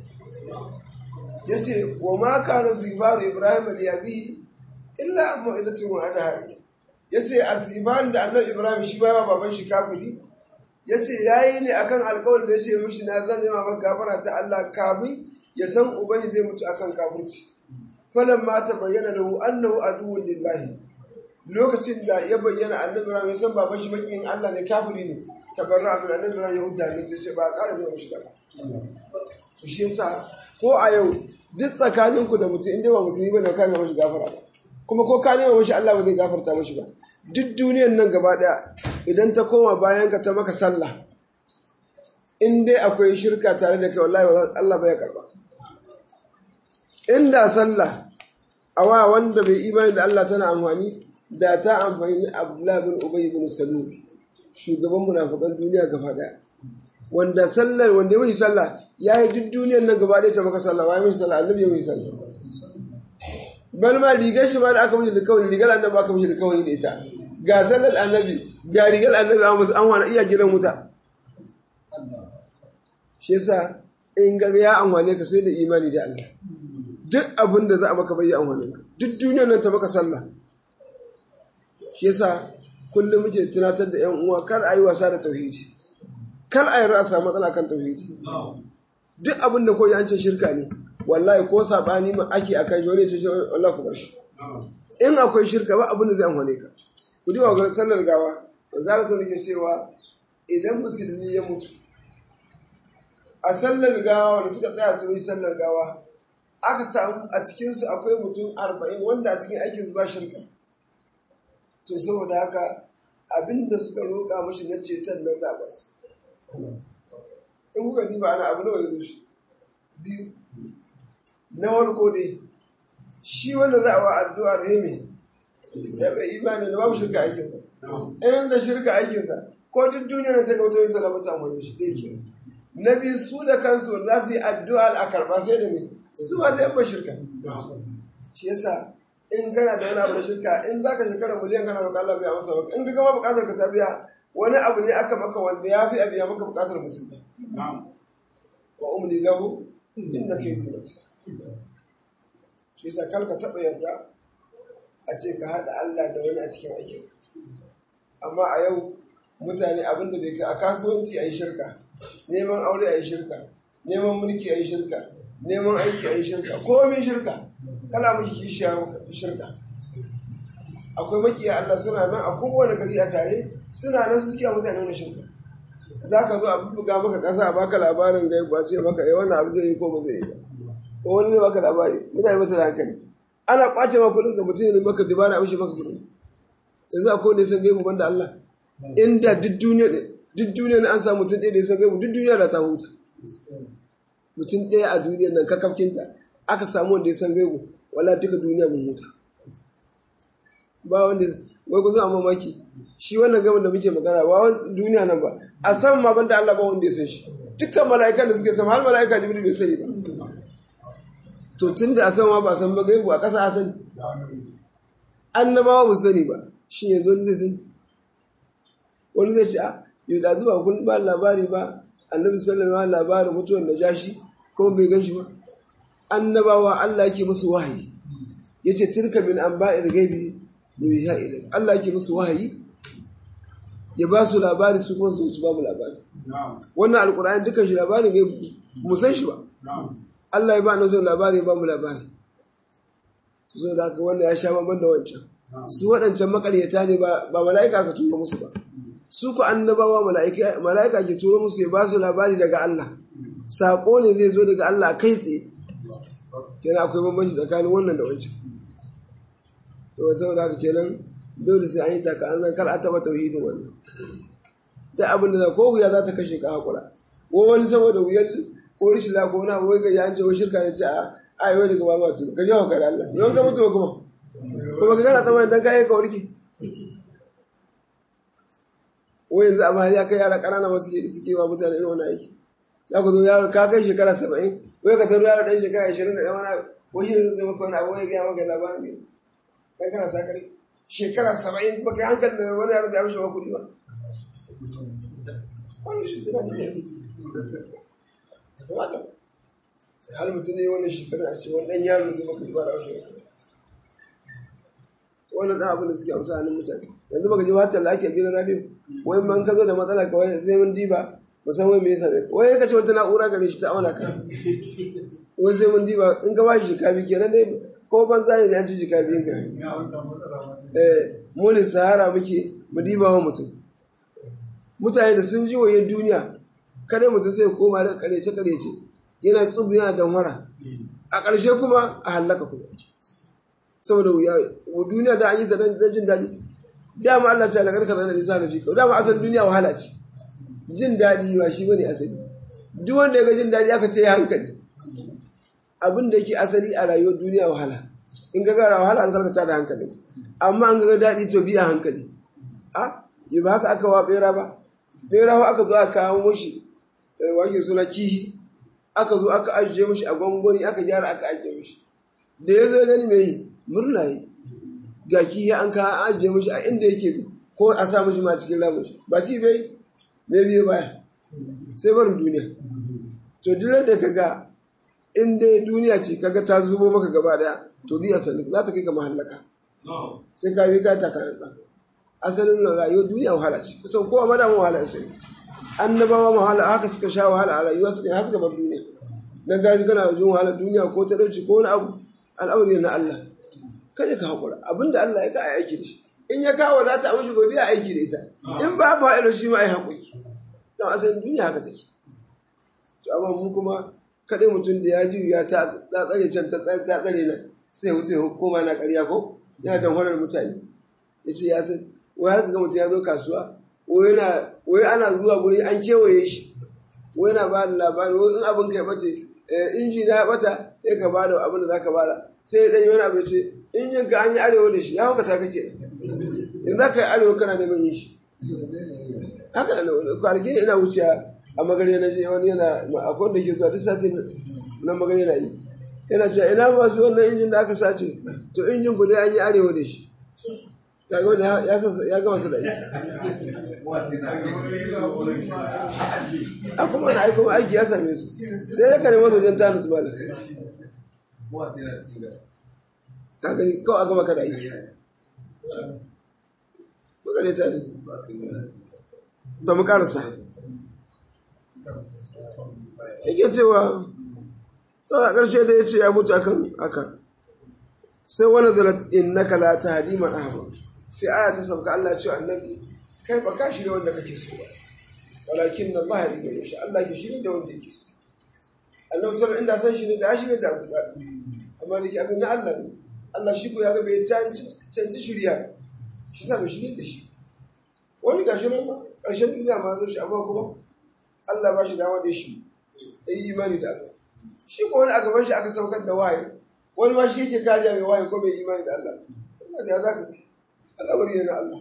yace wa ma kana zibaru ibrahim li abi illa amma idatun wa ada yace aziban da annabi ibrahim shi ba baban shi kafiri yace yayi ne akan alƙawarin da yace mishi na zan nema maka gafara ta Allah kafin ya san ubangi zai mutu akan kafirci falan ma ta bayyana lahu annahu aduwwun lillahi lokacin da ya bayyana annabi Ibrahim ya san baban shi makiyin Allah ne kafiri ne tabarra min annabi Ibrahim ya hudda ne sai ce ba ƙara da mishi gaba to shi yasa ko a yau duk tsakaninku da mutum inda ba musulmi bane ka nema mishi gafara ba kuma ko ka nema mishi Allah ba zai gafarta mishi ba duk duniyan nan gaba daya idan ta koma bayan ka ta maka sallah in dai akwai shirka tare da kai wallahi Allah bai karba inda sallah a wa wanda bai imani da Allah tana amfani da ta amfani da Abdullah bin Ubay bin Salul shugaban munafikan duniya gaba daya wanda sallar wanda ya yi sallah ya yi duk duniyar nan gaba daya ta maka sallah wai mai sallah annabi ya yi sallah bal ma rigar shi ma da aka mishi da kawai rigar annabi aka mishi da kawai da ita ga sallar annabi ga rigar annabi an wasu an wani iya gidan wuta shi yasa in ga ya amfane ka sai da imani da Allah duk abin da za a maka bai amfanin ka duk duniyar nan ta maka sallah shi yasa kullum muke tunatar da yan uwa kar a yi wasa da tauhidi kar a yi rasa matsala kan tauhidi duk abin da koyi an ce shirka ne wallahi ko sabani ma ake akan shi wani ce shi wallahi ku bar shi in akwai shirka ba abin da zai amfane ka ku ji ga sallar gawa manzara sun ke cewa idan musulmi ya mutu a sallar gawa wanda suka tsaya su yi sallar gawa aka samu a cikinsu akwai mutum arba'in wanda a cikin aikinsu ba shirka to saboda haka abinda suka roƙa mashi na ceton nan za ba su in kuka diba ana abu nawa ya zo shi biyu na farko dai shi wanda za a wa addu'ar heme sai bai imani da babu shirka aikinsa in da shirka aikinsa ko duk duniya na ta ga wata wisa lamata wani shi ɗaya ke na biyu su da kansu za su yi addu'a a karɓa sai da mai su ba sai ba shirka shi yasa in kana da wani abu da shirka in za ka shekara miliyan kana roƙa Allah biya masa baka in ka gama buƙatar ka ta biya wani abu ne aka maka wanda ya fi a biya maka buƙatar musulmi wa umli lahu inna kaydi matin shi yasa kar ka taɓa yarda a ce ka haɗa Allah da wani a cikin aikin amma a yau mutane abin da bai kai a kasuwanci a yi shirka neman aure a yi shirka neman mulki a yi shirka neman aiki a yi shirka komin shirka kana miki kishiya shirka akwai makiya Allah suna nan a kowane gari a tare suna nan su suke mutane wani shirka za ka zo a buga maka ƙasa a baka labarin gai ba ce maka eh wannan abu zai yi ko ba zai yi ba ko wani zai baka labari mutane ba su da hankali ana kwace maka kuɗin ka mutum ne maka dubara a mishi maka kuɗin yanzu akwai wanda ya san gaibu banda Allah inda duk duniya duk duniya an samu mutum ɗaya da ya san gaibu duk duniya da ta huta mutum ɗaya a duniyar nan kakafkinta aka samu wanda ya san gaibu wala duka duniya mun huta ba wanda wai kun zama mamaki shi wannan gaban da muke magana ba wani duniya nan ba a san ma banda Allah ba wanda ya san shi dukkan mala'ikan da suke sama har mala'ika jibril bai sani ba to tun da a san ma ba san ba gaibu a ƙasa a sani annabawa ba su sani ba shi ne zo ni zai sani wani zai ce a yau da zuba kun ba labari ba annabi sallallahu alaihi labarin mutuwar da jashi kuma bai gan shi ba annabawa Allah yake musu wahayi yace tilka min anba'il ghaibi yuha ilayk Allah yake musu wahayi ya ba su labari su kuma su ba mu labari wannan alkur'ani dukkan shi labarin gaibi mu san shi ba Allah ya ba na zo labari ya ba mu labari so da haka wannan ya sha bamban da wancan su waɗancan makaryata ne ba mala'ika ka tura musu ba su ku annabawa mala'ika ke tura musu ya ba su labari daga Allah saƙo ne zai zo daga Allah kai tsaye kenan akwai bambanci tsakanin wannan da wancan to saboda haka kenan dole sai an yi taka an zan kar a taɓa tauhidin wannan da abin da ko wuya za ta kashe ka haƙura ko wani saboda wuyar ko rishin la ko wani abu wai ga an ce wai shirka ne ce a ai wai daga ba ma tu ka jawo ka da Allah yawan ka mutu kuma kuma ka gana tsammanin dan kai ka warke wai yanzu amma ya kai yara ƙanana masu ke suke wa mutane irin wani aiki za ku zo yaro ka kai shekara saba'in wai ka taru yaro ɗan shekara ashirin da ɗaya wani ko shi ne zai maka wani abu wai gaya maka labarin ne dan kana sakare shekara saba'in ba kai hankali da wani yaro da ya mishi wa kuɗi ba wani shi tunani ne ya kamata har mutum ne wani shekara a ce wani ɗan yaro zai maka ba da aushe wannan ɗan abin da suke amsa hannun mutane yanzu baka ji wata da ake gidan radio wai man ka zo da matsala kawai zai mun diba musamman me yasa ne wai ka ce wata na'ura gare shi ta auna ka wai sai mun diba in ka ba shi jikabi kenan dai ko banza ne da an ci jikabi ka eh mulin sahara muke mu diba wa mutum mutane da sun ji waye duniya kada mutum sai koma da karece karece yana tsubu yana damwara a ƙarshe kuma a hallaka kuma saboda wuya duniya da an yi zanen jin daɗi dama Allah ta lakar karar da nisa da fi dama asalin duniya wahala ce jin daɗi ba shi bane asali duk wanda ya ga jin daɗi aka ce ya hankali abin da yake asali a rayuwar duniya wahala in ga gara wahala an karkata da hankali amma an ga daɗi to biya hankali a yi ba haka aka wa bera ba bera aka zo aka kawo mashi wake suna kihi aka zo aka ajiye mashi a gwangwani aka gyara aka ajiye mashi da ya zo gani mai murna yi ga kihi an kawo an ajiye mashi a inda yake ko a sa mashi ma cikin ramin shi ba ci bai bai biyo baya sai barin duniya to duk da ka ga in dai duniya ce kaga ta zubo maka gaba daya to biya sanin za ta kai ga mahallaka sai ka bi ka ta kayan tsaka asalin rayuwar duniya wahala ce kusan kowa ma damu wahala sai annabawa wahala haka suka sha wahala a rayuwa suka har suka bar duniya dan gaji kana jin wahala duniya ko ta dauci ko wani abu al'amari na Allah kada ka hakura abinda Allah ya ka ai aiki da shi in ya kawo da ta mishi godiya aiki da ita in ba ba ilo shi ma ai hakuri dan asalin duniya haka take to amma mu kuma kadai mutum da ya ji ya ta tsare can ta tsare nan sai wuce koma na ƙarya ko yana dan horar mutane yace ya san wai har ga mutum ya zo kasuwa wai ana zuwa guri an kewaye shi wai yana ba da labari wai in abin kai bace inji na bata sai ka ba da abin da za ka bada sai dan yi wani abu ce injin ka an yi arewa da shi ya hauka ta kake in za ka yi arewa kana neman yin shi haka kwanaki ne ina wuciya a magare na je wani yana akwai da ke zuwa duk sati na magare na yi yana cewa ina masu wannan injin da aka sace to injin ku dai an yi arewa da shi kaga wanda ya gama su da aiki a kuma na aiki aiki ya same su sai ya kare masu wajen tanu tumala ka gani kawai aka maka da aiki maka ne tare ta mu karasa yake cewa ta a ƙarshe da ya ce ya mutu akan aka sai wani zalat innaka la tahdi man ahbab sai aya ta sauka Allah ce annabi kai ba ka shirya wanda kake so ba walakin Allah ya diga shi Allah ke shirya da wanda yake so Allah sallallahu inda san shi ne da ya shirya da Abu Talib amma da ke abin na Allah ne Allah shi ko ya ga bai canci shirya shi sa bai shirya da shi wani gashi nan ma ƙarshen duniya ma zo shi amma kuma Allah ba shi dama da shi ya yi imani da Allah shi ko wani a gaban shi aka saukar da waye wani ma shi yake kariya mai waye ko bai imani da Allah Allah da ya zaka kai al'amari ne na Allah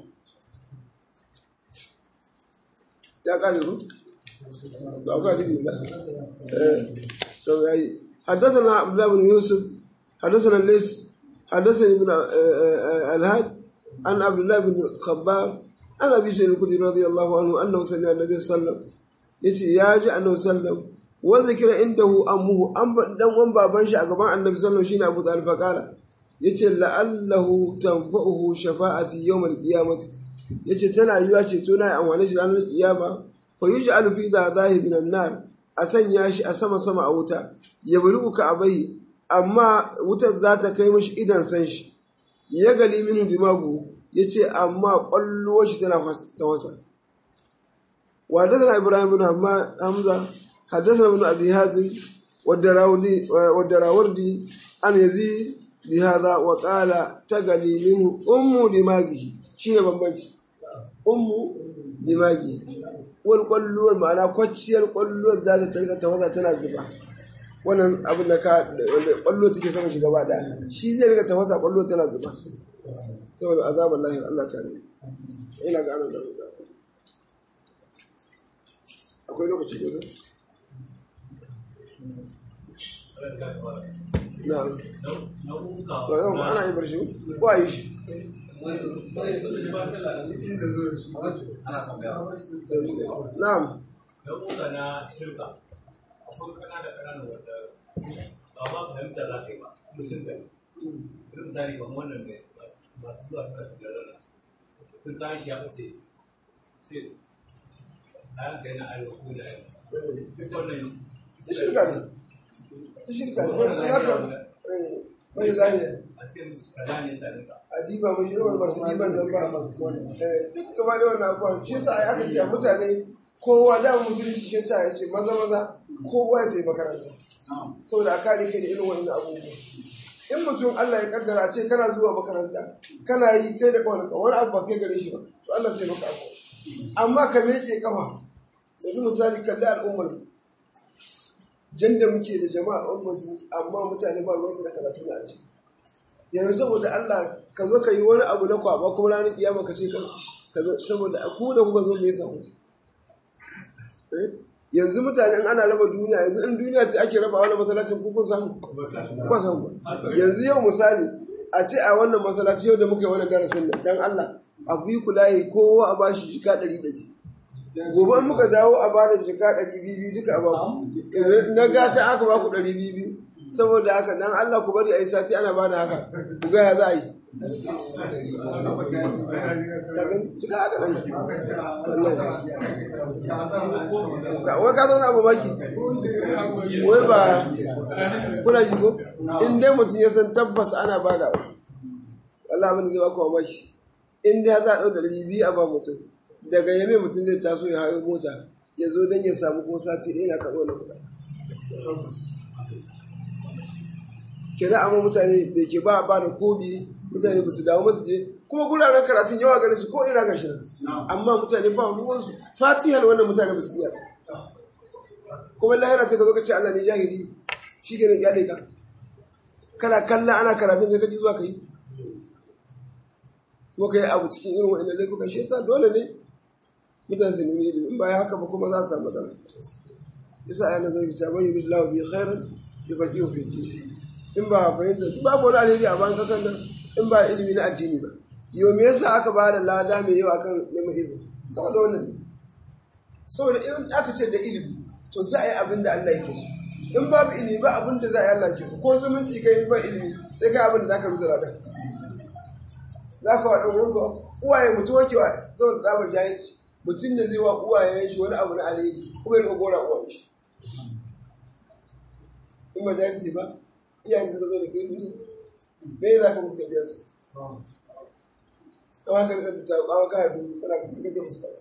ya kare ku to akwai hadisi da eh to yayi حدثنا عبد الله بن يوسف حدثنا الليث حدثني ابن الهاد عن عبد الله بن الخباب عن ابي سعيد الخدري رضي الله عنه انه سمع النبي صلى الله عليه وسلم yace ya ji annabi sallam wa zikira indahu ammuhu an dan wan baban shi a gaban annabi sallam shine Abu Talib faqala yace la'allahu tanfa'uhu shafa'ati yawm al-qiyamati yace tana yiwa ce to na amfani shi ranar kiyama fa yuj'alu fi dhadahi min an-nar a sanya shi a sama sama a wuta ya bulugu ka abai amma wutar za ta kai mashi idan san shi ya gali minu dimagu yace amma kwallo shi tana ta wasa وحدثنا إبراهيم بن حمزة حدثنا ابن أبي هازم والدراودي والدراوردي أن يزيد بهذا وقال تغلي منه أم دماغه شيء بمبنش أم دماغه والقلو المعنى كوتشي القلو ذات تلك توزع تنازبا wannan abin da ka kwallo take saman shi gaba daya shi zai riga tafasa kwallo tana zuba saboda azabar lahir Allah kare ina ga anan zamu zaba akwai lokaci ne na to yau ma ana yi barshi ko a yi shi na'am nau'uka na shirka akwai kanana kanana wanda ba ma fahimta za ka yi ba mutum da irin misali kamar wannan ne masu zuwa suna shiga rana tun kayan shi ya fice sai kayan ka yana arewa ko yana yamma duk wannan shi shirka ne shi shirka ne wanda haka bai zahiri a ce musu kaza ne sanin ka a diba mai shirwar masu diban nan ba Eh, duk gaba da wannan abuwa shi yasa ai aka ce a mutane kowa da musulunci shi yasa ya ce maza maza kowa ya je makaranta saboda a kare kai da irin wannan abubuwa in mutum Allah ya kaddara a ce kana zuwa makaranta kana yi kai da kawai wani abu ba kai gare shi ba to Allah sai maka abu amma ka meke kafa yanzu misali kalli al'ummar jan da muke da jama'a ummar amma mutane ba ruwansu da karatu na aji yanzu saboda Allah ka zo ka yi wani abu na kwaba kuma ranar kiyama ka ce ka ka zo saboda ku da kuka zo me yasa ku Eh? yanzu mutane in ana raba duniya yanzu in duniya ce ake raba wannan masallacin ku kun samu ba samu ba yanzu yau misali a ce a wannan masallaci yau da muka yi wannan darasin nan dan Allah a fi kula yi kowa a bashi jika ɗari ɗari gobe in muka dawo a bada jika ɗari biyu biyu duka a baku na gata aka baku ɗari biyu biyu saboda haka dan Allah ku bari a yi sati ana bada haka ku ga ya za a yi jika haka ɗan wai ka zauna abu maki wai ba kuna ji ko in dai mutum ya san tabbas ana bada Allah abin da zai baku mamaki in dai za a ɗau da ribi a ba mutum daga yame mutum zai taso ya hayo mota ya zo don ya samu ko sati ɗaya na karɓo na kuɗa kira amma mutane da ke ba a ba da kobi mutane ba su dawo ba su je kuma guraren karatun yawa gare su ko ina ga shi amma mutane ba ruwansu fatihar wannan mutane ba su iya ba. kuma lahira ta ka zo ka ce Allah ne jahili shi ke ne kyale ka kana kalla ana karatun ka kaji zuwa ka yi kuma ka yi abu cikin irin wa'in laifuka shi yasa dole ne mutane su nemi ilimi in ba ya haka ba kuma za su samu matsala yasa ayan da zai ta bayyana billahi bi khairan bi faqihu fi din in ba fahimta duk babu wani alheri a ban kasar nan in ba ilimi na addini ba yau me yasa aka ba da lada mai yawa kan neman ilimi saboda wannan ne saboda in aka ce da ilimi to za a yi abin da Allah yake so in babu ilimi ba abin da za a yi Allah yake so ko zumunci kai in ba ilimi sai kai abin da za ka rusa ladan za ka wa ɗan wanka uwaye mutum wake wa zaune tsabar jahilci mutum da zai wa uwayen shi wani abu na alheri kuma ya gora uwayen shi in ba jahilci ba iyayen da zo da kai ne me za ka musu ka biya su amma ka rika ta kawo ka da kana ka kaje musu kaza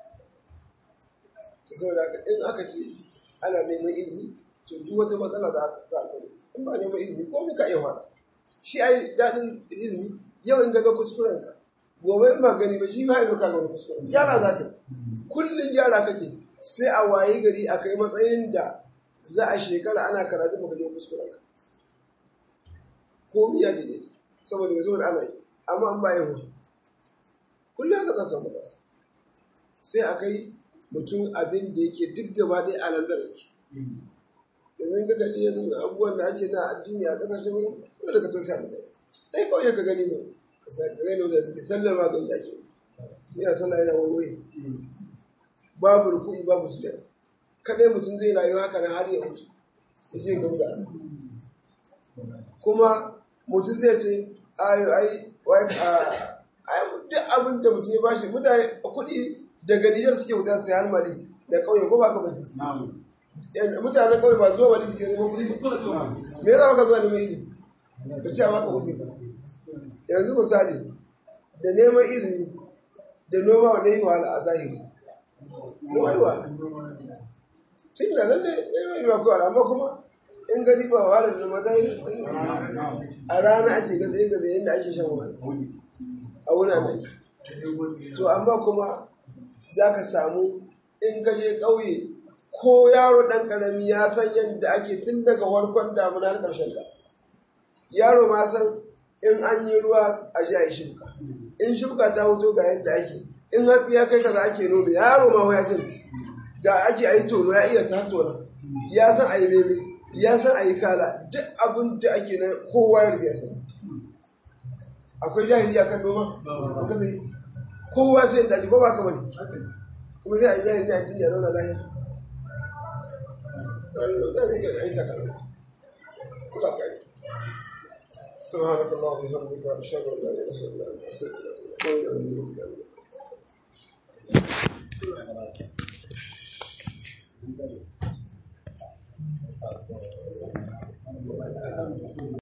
to saboda haka in aka ce ana neman ilimi to duk wata matsala za a za a in ba neman ilimi ko me ka iya fara shi ai daɗin ilimi yau in ga kuskuren ka gobe in ba gani ba shi ba ido ka ga wani kuskuren gyara za ka kullum gyara kake sai a waye gari a kai matsayin da za a shekara ana karatu ba ga kuskuren ka ko iya daidaita saboda mai saboda ana yi amma an bayan wa kullum haka za su samu matsala sai a kai mutum abin da yake duk gaba ɗaya a lambar yake yanzu ka gani yanzu abubuwan da ake na addini a kasashen wani dole ka tausaya mutane sai kawai ka gani ne ka sa ka gani wanda suke sallar ma gani ake ni a sallah yana waiwaye babu ruku'i babu sujada kadai mutum zai rayu haka na har ya mutu sai je gaba da Allah kuma mutum zai ce ayo ai wai a ai duk abin da mutum ya bashi mutane kuɗi daga Nijar suke wuta su har Mali da ƙauye ko ba ka bane mutanen ƙauye ba zuwa Mali suke neman kuɗi me yasa baka zuwa neman ilimi ka ce a baka wasu yanzu misali da neman ilimi da noma wanda yi wahala a zahiri noma yi wahala tun da lalle neman ilimi akwai wahala amma kuma in gani ba wahala da noma zahiri a rana ake gaza yi gaza yadda ake shan wahala a wurin da to amma kuma za ka samu in ka je ƙauye ko yaro ɗan ƙarami ya san yadda ake tun daga farkon damuna na ƙarshen ta yaro ma san in an yi ruwa a ji a yi shuka in shuka ta hoto ga yadda ake in hatsi ya kai kaza ake nome yaro ma ya san ga ake a yi tono ya iya ta tona ya san a yi meme ya san a yi kala duk abin da ake na kowa ya riga ya san akwai jahili a kan noma ka sai kowa sai da ake ko ba ka bane kuma sai a yi jahili a duniya zauna lahiya zai ga ai ta kana kula kai سبحانك اللهم وبحمدك اشهد ان لا اله الا انت استغفرك واتوب اليك